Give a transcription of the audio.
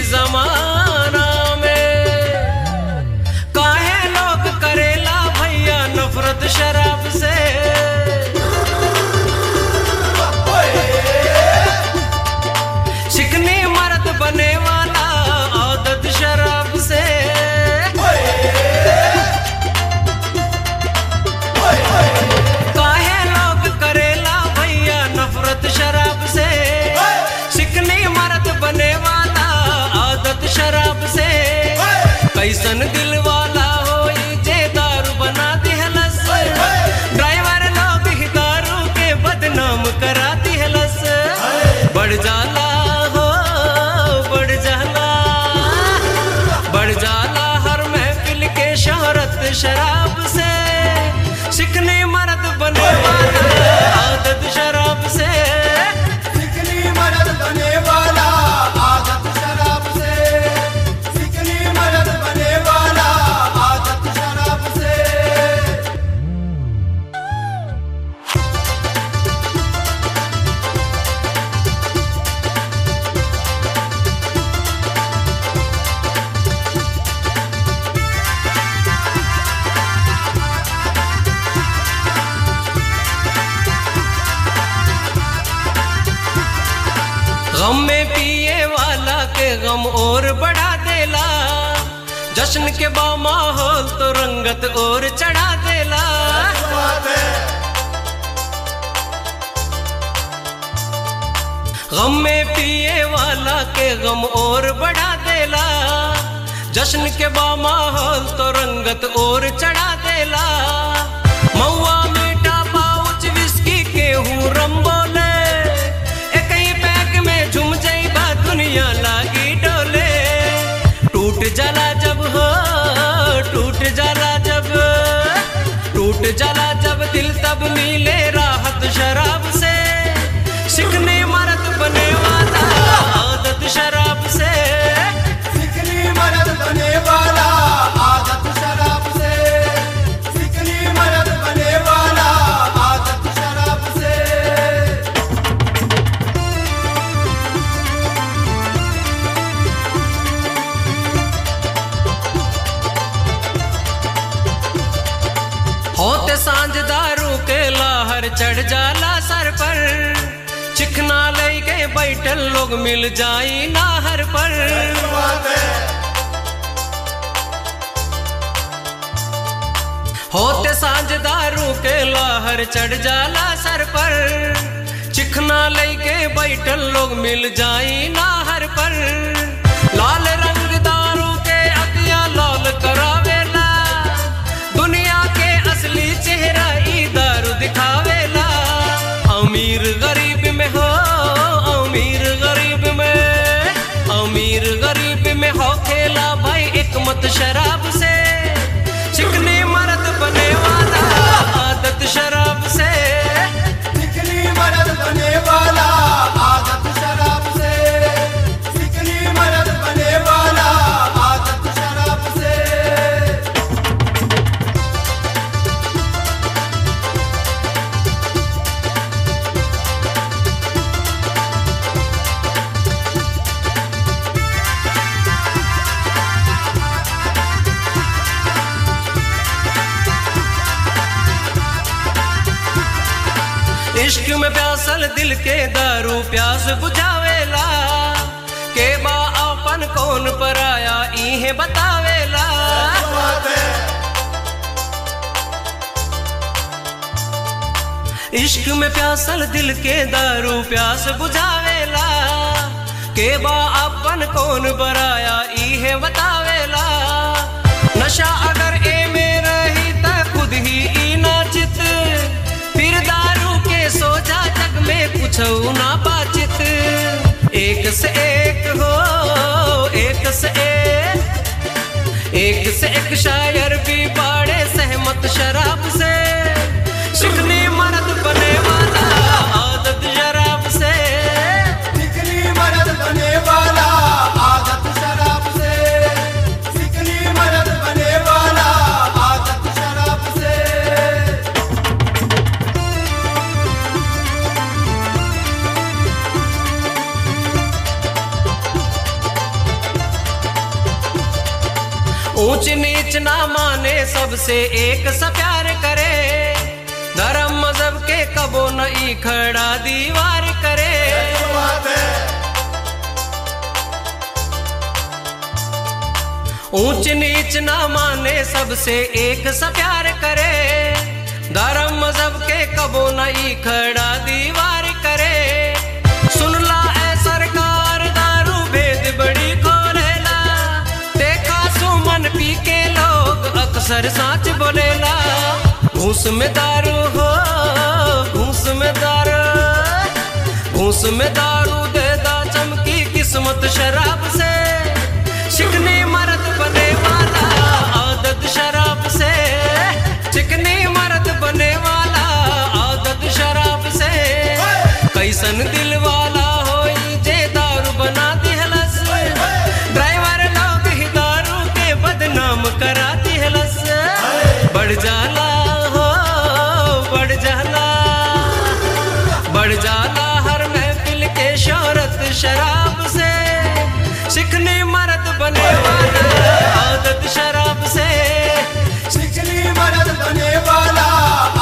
जमाना में काहे लोग करेला भैया नफरत शराब से चिकनी मर्द बने वाला आदत शराब से काहे लोग करेला भैया नफरत शराब से चिकनी मर्द बने वाला आदत शराब से कैसन दिल वाला होई जे दारू बना दिहलस ड्राइवर लोग ही दारू के बदनाम करा दिहलस बढ़ जाला हो बढ़ जाला बढ़ जाला हर महफिल के शहरत शराब से चिकनी मर्द बने वाला आदत शराब से चिकनी मदद बने वाला आदत शराब से चिकनी मदद बने वाला आदत शराब से गम में पिए वाला के गम और बढ़ा देला जश्न के बा माहौल तो रंगत और चढ़ा देला गम में पिए वाला के गम और बढ़ा देला जश्न के बा माहौल तो रंगत और चढ़ा देला महुआ मीठा पाउच विस्की के हूँ रम बोले एक ही पैक में झुम जाइबा दुनिया लागी डोले टूट जाला जब हो टूट जाला जब टूट जाला जब दिल तब मिले राहत शराब से शिकने मर्द बने वाला आदत शराब से चिकनी मदद बने वाला आदत शराब से चिकनी मदद बने वाला आदत शराब से होते सांझ दारू के लाहर चढ़ जाला सर पर चिकना लेके बैठल लोग मिल जाई नाहर पर होते सांझ दारू के लाहर चढ़ जाला सर पर चिकना लेके बैठल लोग मिल जाई नाहर पर लाल रंग दारू के अतिया लाल करावेला दुनिया के असली चेहरा ई दारू दिखावेला अमीर गरीब में हो अमीर गरीब में अमीर गरीब में हो खेला भाई एक मत शराब से चिकनी मर्द बने वाला आदत शराब से चिकनी मदद बने वाला आदत शराब से चिकनी मदद बने वाला आदत शराब से इश्क में प्यासल दिल के दारू प्यास बुझावेला के बा अपन कौन पर आया इहे बतावेला इश्क में प्यासल दिल के दारू प्यास बुझावेला के बा अपन कौन बराया इहे बतावेला नशा अगर ए में रही त खुद ही ई नाचित फिर दारू के सोजा जग में कुछ ना बाचित एक से एक हो एक से एक एक से एक शायर भी बाड़े सहमत शराब से शिकनी मर्द बने वाला आदत शराब से चिकनी मदद बने वाला आदत शराब से चिकनी मदद बने वाला आदत शराब से ओ ऊंच नीच ना माने सबसे एक सा प्यार करे धर्म मजहब के कबो न ई खड़ा दीवार करे बात है ऊंच नीच ना माने सबसे एक सा प्यार करे धर्म मजहब के कबो न ई खड़ा दीवार करे सुन ला ऐ सरकार दारू भेद बड़ी खोलेला देखा सुमन पी के लोग अक्सर साच बोलेला घूस में दारू हो घूस में दारू घूस में दारू दे दा चमकी किस्मत शराब से चिकनी मर्द बने वाला आदत शराब से चिकनी मर्द बने वाला आदत शराब से कैसन दिल वाला होई जे दारू बना दिहलस ड्राइवर लोग ही दारू के बदनाम करा दिहलस बढ़ जाला हो बढ़ जाला बढ़ जाला हर महफिल के शोहरत शराब से चिकनी मर्द बने वाला आदत शराब से चिकनी मरद बने वाला